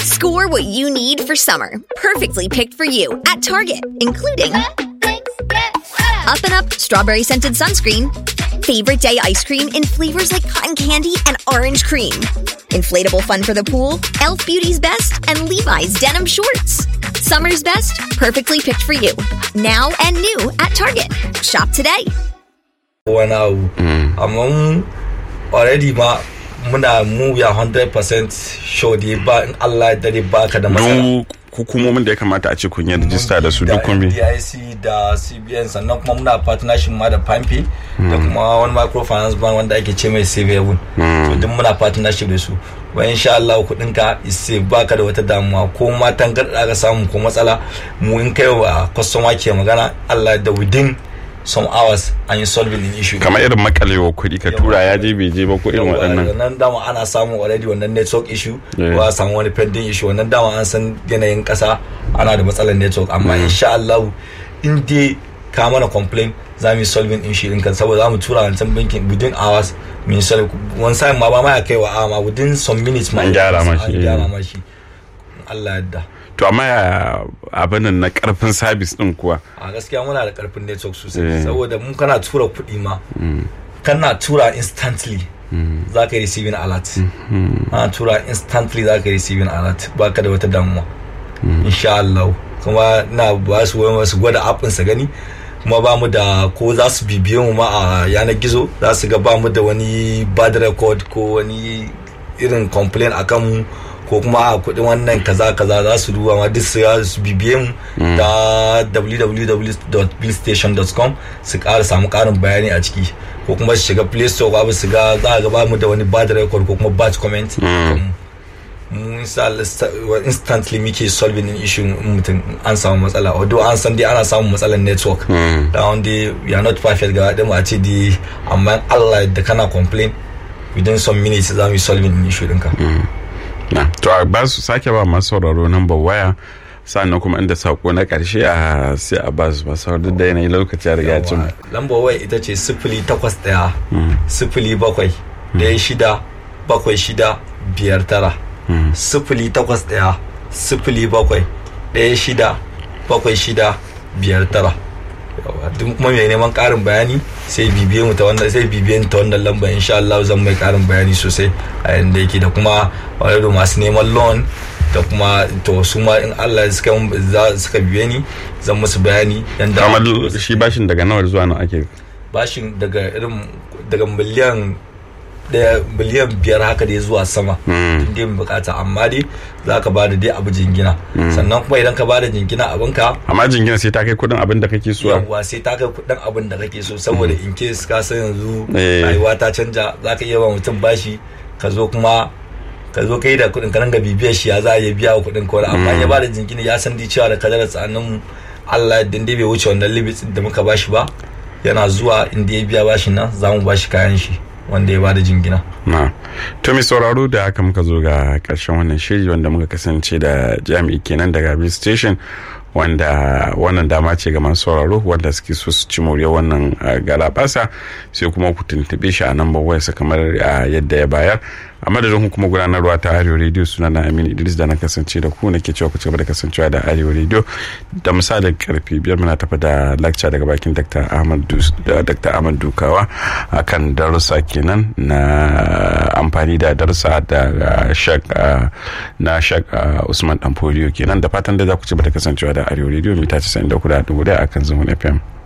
Score what you need for summer, perfectly picked for you at Target, including Up and Up strawberry scented sunscreen, favorite day ice cream in flavors like cotton candy and orange cream, inflatable fun for the pool, Elf Beauty's Best, and Levi's denim shorts. Summer's best, perfectly picked for you. Now and new at Target. Shop today. wani abu amma mu already ma muna mu ya 100% sure dai ba in Allah ya dare ba ka da matsala duk hukumomin da ya kamata a ce kun yi rijista da su duk kun bi DIC da CBN sannan kuma muna partnership ma da Pampe da kuma wani microfinance bank wanda ake ce mai Save so duk muna partnership da su ba insha Allah kudin ka isse baka da wata damuwa ko ma tangarda ka samu ko matsala mu in kai wa customer ke magana Allah da within some hours an yi solving in issue kamar irin makalewa kuɗi ka tura ya je bai je ba ko irin waɗannan wannan dama ana samun already wannan network issue Yeah. ko a samu wani pending issue wannan dama an san yanayin kasa ana da matsalar network amma insha Allah in dai ka mana complain za mu yi solving issue din kan saboda za mu tura wancan bankin within hours mu yi solve one time ma ba ma ya kai wa amma within some minutes ma An gyara ma shi, an gyara yeah. ma shi Allah yadda to amma ya abin nan na karfin sabis din kuwa a gaskiya muna da karfin network sosai Eh. saboda mun kana tura kuɗi ma kana tura instantly za ka yi receiving alert ana tura instantly za ka yi receiving alert ba ka da wata damuwa insha Allah kuma na ba su wani su gwada appin sa gani kuma ba mu da ko za su bibiye mu ma a yanar gizo za su ga ba mu da wani bad record ko wani irin complain a kanmu ko kuma a kudin wannan kaza kaza za su duba ma duk su ya su bibiye mu ta www.billstation.com su ƙara samu ƙarin bayani a ciki ko kuma su shiga play store ko su ga za a ga ba mu da wani bad record ko kuma bad comment mu insha- instantly muke solving in issue in mutum an samu matsala although an san dai ana samun matsalar network da wanda we are not perfect ga ɗin a ce dai amma Allah da kana complain within some minutes za mu yi solving in issue ɗinka. na to a ba su sake ba masu sauraro number waya sannan kuma inda sako na karshe a sai a ba su masu sauraro duk da yanayi lokaci ya riga ya cin lambar waya ita ce sifili takwas ɗaya sifili bakwai ɗaya shida bakwai shida biyar tara sifili takwas ɗaya sifili bakwai ɗaya shida bakwai shida biyar tara Yawa, duk kuma mai neman ƙarin bayani sai bibiye mu ta wannan sai bibiye ni ta wannan lambar insha Allah zan mai ƙarin bayani sosai a yanda yake da kuma wani masu neman loan da kuma to su ma in Allah ya suka za- suka bibiye ni zan musu bayani yanda kamar shi bashin daga nawa zuwa nawa ake bashin daga irin daga miliyan daya miliyan biyar haka dai zuwa sama tun dai mu bukata amma dai za ka bada dai abu jingina sannan kuma idan ka bada jingina abinka amma jingina sai ta kai kudin abin da kake so yawwa sai ta kai kudin abin da kake so saboda in case ka san yanzu Eh. rayuwa ta canja za ka iya ba mutum bashi ka zo kuma ka zo kai da kudin ka ranga bibiyar shi ya za a iya biya wa kudin kawai amma ya bada jingina ya san dai cewa da kadarar tsanin mu Allah din dai bai wuce wannan limit da muka bashi ba yana zuwa inda ya biya bashin nan za mu bashi kayan shi wanda ya bada jingina na to mai sauraro da haka muka zo ga karshen wannan shiri wanda muka kasance da jami'i kenan daga bill station wanda wannan dama ce ga masu sauraro wanda suke so su ci moriyar wannan uh, galabasa sai kuma ku tuntube shi a nan wayarsa kamar uh, yadda ya bayar a madadin kuma gudanarwa ta arewa radio suna na aminu idris da na kasance da ku nake cewa ku ci gaba da kasancewa da arewa radio da misalin karfe biyar muna tafi da lakca daga bakin dr ahmad Dus- da dr ahmad dukawa akan darussa kenan na amfani da darussa da uh, shak uh, na shak uh, usman dan polio kenan da fatan da za ku ci gaba da kasancewa da arewa radio mita 94.1 akan zumun fm